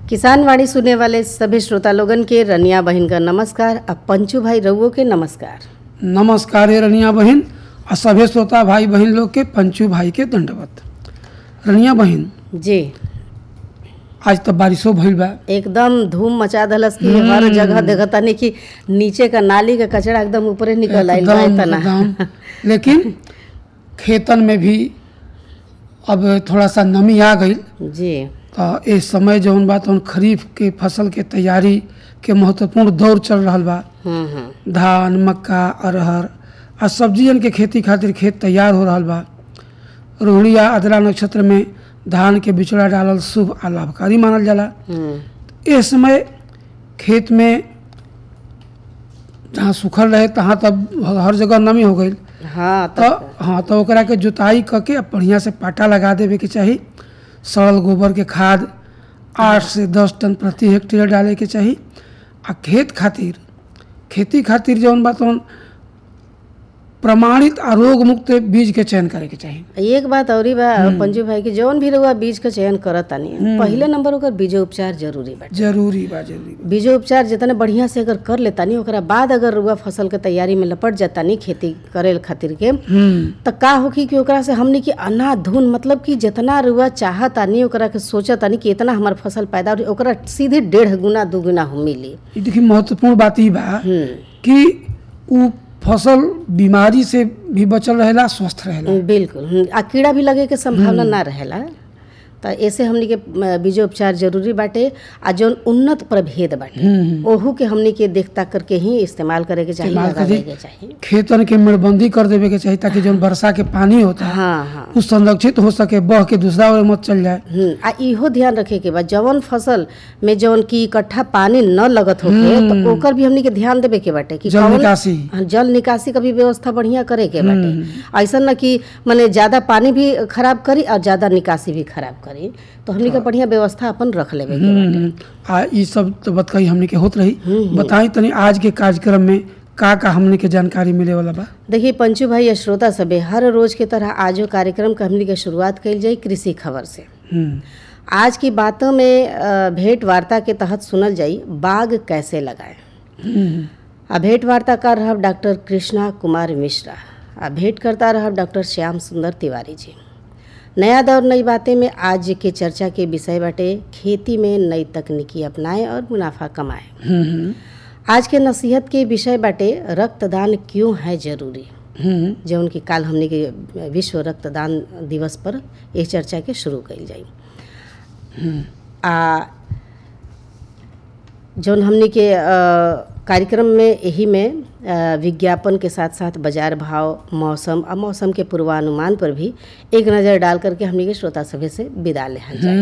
किसान वाणी सुनने वाले सभी श्रोता लोगन के रनिया बहन का नमस्कार अब पंचू भाई रउओ के नमस्कार नमस्कार है रनिया बहन और सभी श्रोता भाई बहन लोग के पंचू भाई के दंडवत रनिया बहन जी आज तो बारिशो भइल बा एकदम धूम मचा दलस की हर जगह देखतानी कि नीचे का नाली का कचरा एकदम ऊपरे निकल आइल बा एकदम इतना एकदम लेकिन खेतन में भी अब थोड़ा सा नमी आ गई जी तो इस समय जौन बा तौन खरीफ के फसल के तैयारी के महत्वपूर्ण दौर चल रहा बा हम्म हम्म धान मक्का अरहर आ सब्जियन के खेती खातिर खेत तैयार हो रहा बा रोहिणी या अदरा नक्षत्र में धान के बिचड़ा डालल शुभ आ लाभकारी मानल जाला हम्म इस समय खेत में जहाँ सूखल रहे तहाँ तब हर जगह नमी हो गई हाँ तो तो हाँ तो ओकरा के जुताई क के बढ़िया से पाटा लगा देवे के चाही सड़ल गोबर के खाद आठ से दस टन प्रति हेक्टेयर डाले के चाही आ खेत खातिर खेती खातिर जौन बा तौन प्रमाणित आ रोग मुक्त बीज के चयन करे के चाही एक बात औरी बा पंजू भाई की जौन भी रउआ बीज का चयन करत तानी पहिले नंबर ओकर बीजो उपचार जरूरी बाटे जरूरी बा जरूरी बा बीजो उपचार जितने बढ़िया से अगर कर लेतानी ओकरा बाद अगर रुआ फसल के तैयारी में लपट जातानी खेती करे खातिर के हम्म त का होखी कि ओकरा से हमनी के अनाधुन मतलब कि जितना रुआ चाहतानी ओकरा के सोचतानी कि इतना हमार फसल पैदा होई ओकरा सीधे डेढ़ गुना दू गुना हम मिली ई देखिए महत्वपूर्ण बात ई बा हम्म कि उ फसल बीमारी से भी बचल रहेला स्वस्थ रहेला बिल्कुल हम्म, आ कीड़ा भी लगे के संभावना ना रहेला त ऐसे हमनी के अ, बीजोपचार जरूरी बाटे आ जौन उन्नत प्रभेद बाटे हम्म ओहू के हमनी के देख ताक करके ही इस्तेमाल करे के चाहिए इस्तेमाल लगावे करी। के चाहिए खेतन के मेड़बंदी कर देवे के चाही ताकि जौन वर्षा के पानी होता है हाँ हाँ उ संरक्षित हो सके बह के दूसरा ओर मत चल जाए हम्म, आ इहो ध्यान रखे के बा जवन फसल में जवन की इकट्ठा पानी न लगत होके तो ओकर भी हमनी के ध्यान देवे के बाटे कि जल कौन- निकासी हाँ, जल निकासी का भी व्यवस्था बढ़िया करे के बाटे ऐसा न कि माने ज्यादा पानी भी खराब करी और ज्यादा निकासी भी खराब करी तो हमनी के बढ़िया व्यवस्था अपन रख लेवे के बाटे हम्म, आ ई सब तो बतकही हमने के होत रही बताई तनी आज के कार्यक्रम में का का हमने के जानकारी मिले वाला बा देखिए पंचू भाई या श्रोता सबे हर रोज के तरह आजो कार्यक्रम का हमनी के शुरुआत कइल जाई कृषि खबर से हम्म आज की बातों में अ, भेंट वार्ता के तहत सुनल जाई बाग कैसे लगाएं हम्म, आ भेंट वार्ताकार रहब डॉक्टर कृष्णा कुमार मिश्रा आ भेंट करता रहब डॉक्टर श्याम सुंदर तिवारी जी नया दौर नई बातें में आज के चर्चा के विषय बाटे खेती में नई तकनीकी अपनाएं और मुनाफा कमाएं हम्म आज के नसीहत के विषय बाटे रक्तदान क्यों है जरूरी हम्म जौन कि काल हमने के विश्व रक्तदान दिवस पर ये चर्चा के शुरू कइल जाई आ जौन हमने के अ, कार्यक्रम में यही में अ, विज्ञापन के साथ साथ बाजार भाव मौसम और मौसम के पूर्वानुमान पर भी एक नज़र डाल करके हमने के श्रोता सभे से विदा लेहल जाए